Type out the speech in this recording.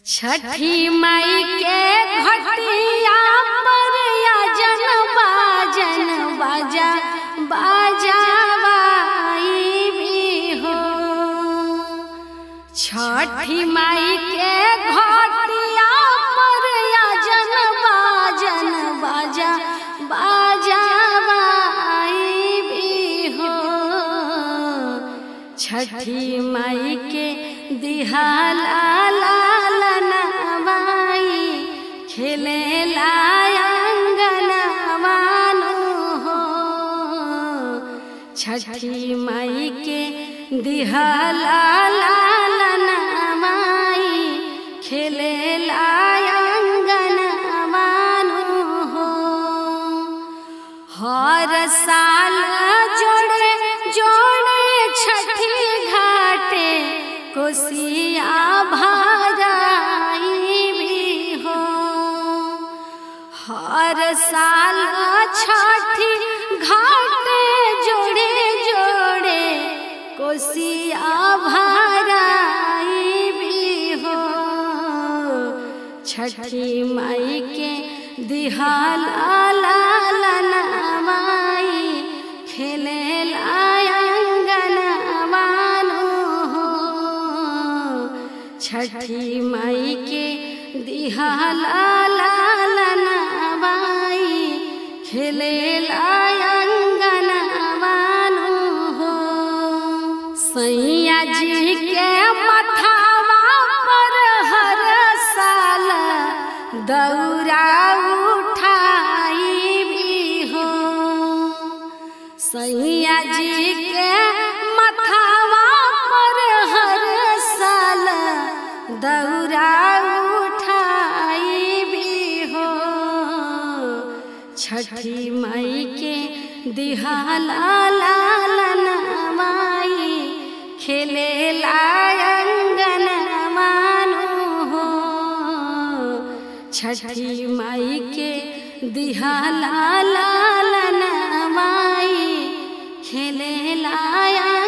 छठी माई के घटिया पर जन बाजन बाजा बाजावाई भी हो छठी माई के घटिया पर जन बाजन बाजा बाजावाई भी हो छठी माई के दिहाला लालनवाई खेले लायंगनवानु हो छठी माई के दिहाला लालनवाई खेले लायंगनवानु हो हर साल जोड़े जोड़े छठी घाटे कोसिया भराई भी हो हर साल छठी घाटे जोड़े जोड़े कोसिया भराई भी हो छठी माई के दिहाला लालनवाई खेले लायंगनवानु हो छठी माई के दिहाला लालनवाई खेले लायंगनवानु हो सैया जी के मथावा पर हर साल दौरा उठाई भी हो सैया जी के मथावा पर हर साल दौरा उठाई भी हो छठी माई के दिहाला लालनवाई खेले लायंगन मानो हो छठी माई के दिहाला लालनवाई खेले लाया